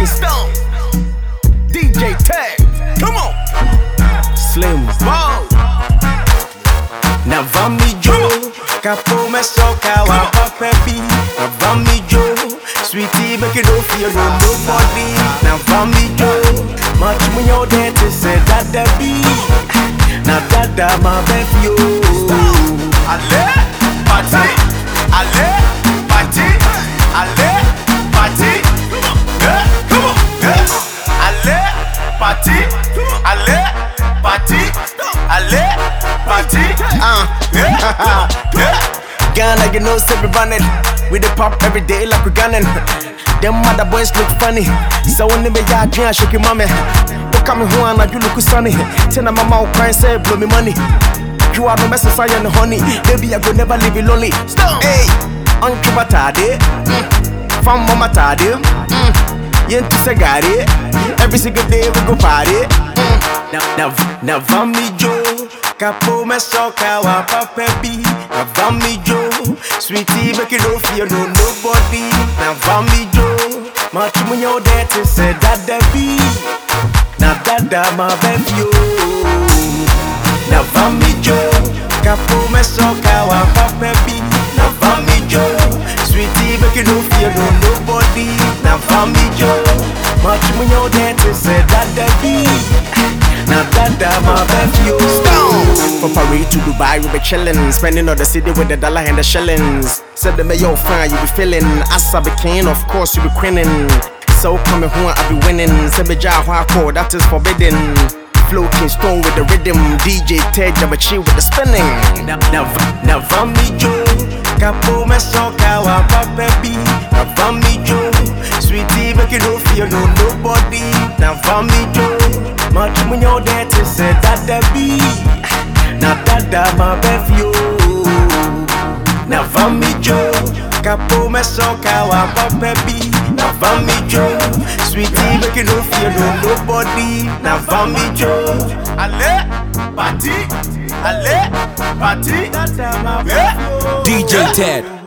King Stone. DJ Tag. Come on. Slim Ball. Na vami jo, kapo me soka wa papa bi. Na vami jo, sweetie make you don't feel no nobody. Na vami jo, much me your dance say dada bi. Na dada my baby yo. Ale, party. Ale, party. Ale, party. Yeah, come on. Yeah. Ale, party. Ale, party. Ale, party. Uh, Yeah, yeah. Ghana, you know, say we running. We the pop every day like we gunning. Them other boys look funny. So when they be ya can't shake your mommy. Look at me who like you look sunny. Tell my mama crying, say blow me money. You are the mess of and honey. Baby, I go never leave you lonely. Stone. Hey, Uncle Batade. Mm. From Mama Tade. Mm. Yenti Sagari. Every single day we go party. Mm. Now, now, now, Vami Joe. Capo me soka wa papa bi. Now, Vami Joe. Sweetie, make you no fear no nobody. Now, Vami Joe. Much when you're there to say dada bi. Now, dada my baby yo. Now, Vami Joe. Capo me soka wa papa bi. Now, Vami Joe. Sweetie, make you no fear no nobody. Now, Vami Joe. Much when you're there to say dada bi. Now, dada my baby yo. From Paris to Dubai, we be chillin'. Spending on the city with the dollar and the shillings. Said the mayor fine, you be feeling. As I be king, of course, you be grinning. So coming home, I be winning. Say me ja hardcore, that is forbidden. Flow King Stone with the rhythm. DJ Ted, I'm chill with the spinning. Now, now, now, Vami Joe. Capo me soka wa papa bi. Now, Vami Joe. Sweetie, make you no fear no nobody. Now, Vami Joe. Much when you're there to say that the be. Now, dada my baby yo. Now, Vami Joe. Capo me soka wa papa bi. Now, Vami Joe. Sweetie, make you no fear no nobody. Now, Vami Joe. Ale, party. Ale, party. Dada my Yeah. DJ Ted.